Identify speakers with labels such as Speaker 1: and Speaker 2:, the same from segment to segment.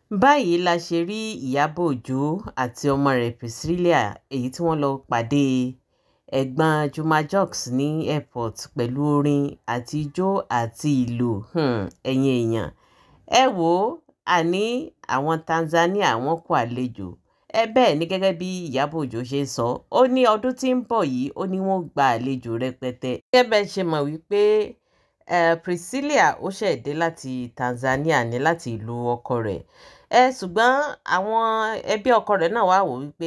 Speaker 1: báyìí la ṣe rí ìyàbọ̀ ọjọ́ àti ọmọ rẹ̀ priscilla èyí tí wọ́n lọ pàdé ẹ̀gbọ́n juma jux ní airport pẹ̀lú orin àti ijó àti ìlú um ẹ̀yin èèyàn ẹ wò ó àní àwọn tanzania wọn kó àlejò ẹ bẹ́ẹ̀ ni gẹ́gẹ́ bí ìyàbọ̀ ọjọ́ ṣe sọ ó ní ọdún tí ń bọ̀ yìí ó ní wọ́n gba àlejò rẹpẹtẹ gẹ́gẹ́ bẹ́ẹ̀ ṣe mọ̀ wípé uh, priscilla ó ṣẹ̀ dé láti tanzania ní láti ìlú ọkọ rẹ̀ ẹ ṣùgbọ́n àwọn ẹbí ọkọ rẹ̀ náà wá wò wípé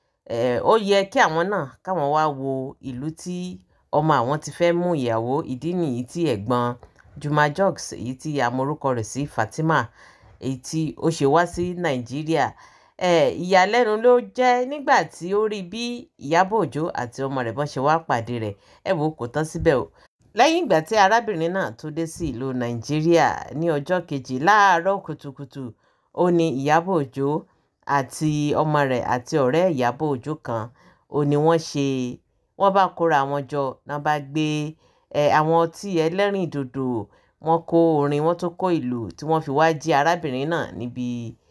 Speaker 1: ẹ ó yẹ kí àwọn náà káwọn wá wo ìlú tí ọmọ àwọn ti fẹ́ mú ìyàwó ìdí nìyí tí ẹ̀gbọ́n Juma Jux èyí tí a mọ orúkọ rẹ̀ sí Fatima èyí tí ó ṣe wá sí Nàìjíríà ẹ ìyàlẹ́nu ló jẹ́ nígbà tí ó rí bí Ìyábọ̀ Òjó àti ọmọ rẹ̀ bọ́n ṣe wá pàdé rẹ̀ ẹ wò kò tán síbẹ̀ o lẹ́yìn ìgbà tí arábìnrin náà tó dé sí ìlú Nàìjíríà ní ọjọ́ kejì láàárọ̀ kùtùkùtù ó ní ìyàbọ̀ ọjọ́ àti ọmọ rẹ̀ àti ọ̀rẹ́ ìyàbọ̀ ọjọ́ kan ó ní wọ́n ṣe wọ́n bá kóra wọn jọ náà bá gbé ẹ àwọn ọtí ẹlẹ́rìn dòdò wọ́n kó orin wọ́n tó kó ìlú tí wọ́n fi wá jí arábìnrin náà níbi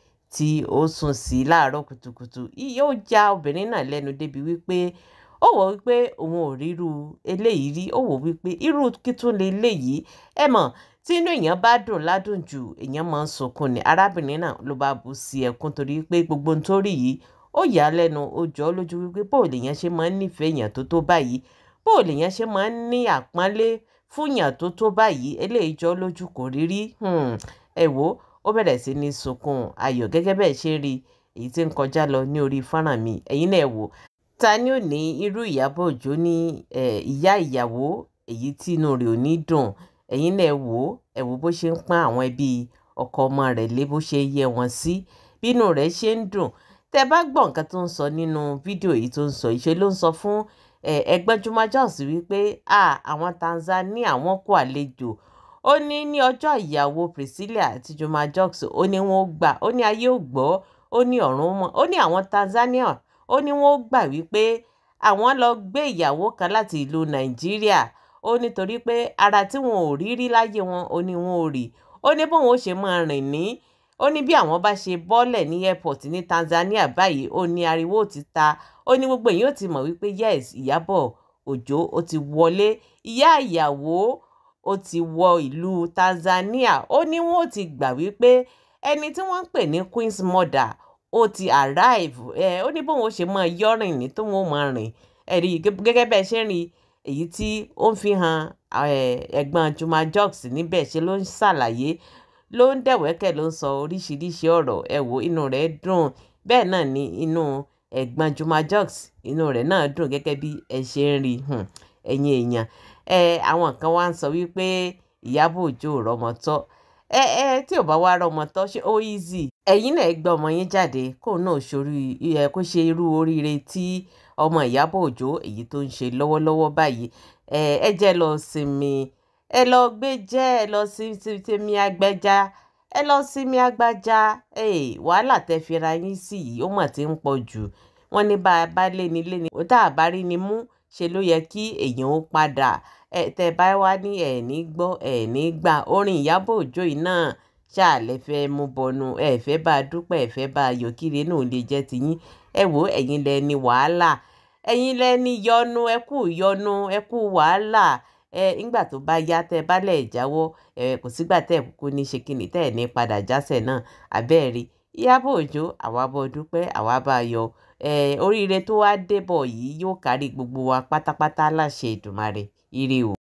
Speaker 1: tí ó sùn sí láàárọ̀ kùtùkùtù yóò já obìnrin náà lẹ́nu débi wípé ó wò wípé òun ò ríru eléyìí rí ó wò wípé irú kí tún lè léyìí ẹ mọ̀ tí inú èèyàn bá dùn ládùn jù èèyàn máa ń sunkún ni arábìnrin náà ló bá bú sí ẹkún torí pé gbogbo ohun tó rí yìí ó yà á lẹ́nu ó jọ ọ́ lójú wípé bó lèèyàn ṣe máa ń nífẹ̀ẹ́ èèyàn tó tó báyìí bó lèèyàn ṣe máa ń ní àpọ́nlé fún èèyàn tó tó báyìí eléyìí jọ ọ́ lójú kò rí rí hmm, ẹ wò ó bẹ̀rẹ̀ sí ní sunkún ayọ̀ gẹ́gẹ́ bẹ́ẹ̀ ṣe rí èyí tí ń kọjá lọ ní orí fọ́nrán mi ẹ̀yin náà wò ta ni ò ní irú Ìyábọ̀ Òjó ní ìyá ìyàwó èyí tí inú rẹ̀ ò ní dùn ẹ̀yin náà wò ó ẹ wò bó ṣe ń pọ́n àwọn ẹbí ọkọ ọmọ rẹ̀ lé bó ṣe yẹ wọ́n sí bínú rẹ̀ ṣe ń dùn tẹ́ bá gbọ́ nǹkan tó ń sọ nínú fídíò yìí tó ń sọ ìṣe ló ń sọ fún ẹgbẹ́ Juma Jux wípé àwọn Tanzania wọ́n kó àlejò ó ní ní ọjọ́ ìyàwó Priscilla àti Juma Jux ó ní wọ́n gbà ó ní ayé ò gbọ́ ó ní ọ̀run mọ́ ó ní àwọn Tanzania ó ní wọ́n gbà wípé àwọn lọ gbé ìyàwó kan láti ìlú Nàìjíríà ó nítorí pé ara tí wọn ò rí rí láyé wọn ó ní wọn ò rí ó ní bóun ó ṣe máa rìn ní ó ní bí àwọn bá ṣe bọ́lẹ̀ ní airport ní Tanzania báyìí ó ní ariwo ti ta ó ní gbogbo èyí ó ti mọ̀ wípé yes Ìyábọ̀ Òjó ó ti wọlé ìyá ìyàwó ó ti wọ ìlú Tanzania ó ní wọn ó ti gbà wípé ẹni tí wọ́n ń pè ní Queen's mother ó ti arrive ẹ ó ní bóun ó ṣe máa yọrìn ní tóun ó máa rìn ẹ̀rí gẹ́gẹ́ bẹ́ẹ̀ ṣe ń rí èyí tí ó ń fi hàn ẹ̀gbọ́n Juma Jux níbẹ̀ ṣe ló ń ṣàlàyé ló ń dẹ̀wẹ́kẹ̀ ló ń sọ oríṣiríṣi ọ̀rọ̀ ẹ wò inú rẹ̀ dùn bẹ́ẹ̀ náà ni inú ẹ̀gbọ́n Juma Jux inú rẹ̀ náà dùn gẹ́gẹ́ bí ẹ ṣe ń rí ẹ̀yin èèyàn ẹ àwọn kan wá ń sọ wípé Ìyábọ̀ Òjó rọmọ tọ́ ẹ ẹ tí ò bá wá rọmọ tọ́ ṣé ó easy ẹ̀yin náà gbé ọmọ yín jáde kó náà ṣorí ẹ kó ṣe irú oríire tí ọmọ Ìyábọ̀ Òjó èyí tó ń ṣe lọ́wọ́lọ́wọ́ báyìí ẹ ẹ jẹ́ lọ sinmi ẹ lọ gbé jẹ́ ẹ lọ sí tèmi agbẹ́já ẹ lọ sinmi agbájá wàhálà tẹ́ fi ra yín sí yìí ó mà ti ń pọ̀ jù wọ́n ní bá a bá lé ní lé ní tá a bá rí ni mú ṣe ló yẹ kí èèyàn ó padà ẹ tẹ bá wá ní ẹ ní gbọ́ ẹ ní gbà orin Ìyábọ̀ Òjó yìí náà ṣáàlẹ̀ fẹ́ mú bọnu ẹ fẹ́ bá a dúpẹ́ ẹ fẹ́ bá a yọ̀ kíre náà lè jẹ́ tiyín ẹ wò ẹ̀yin lẹ ní wàhálà ẹ̀yin lẹ́ni yọnu ẹ kú yọnu ẹ kú wàhálà ẹ nígbà tó bá yá tẹ́ bá lẹ̀ jáwọ́ ẹ kò sígbà tẹ́ kúkú ní ṣe kíni tẹ́ ẹ̀ ní padà jásẹ̀ náà abẹ́ẹ̀rí Ìyábọ̀ Òjó àwa bọ́ dúpẹ́ àwa bá yọ ẹ oríire tó wá débọ̀ yìí yóò kárí gbogbo wa pátápátá láṣẹ Èdùmàrè ire o.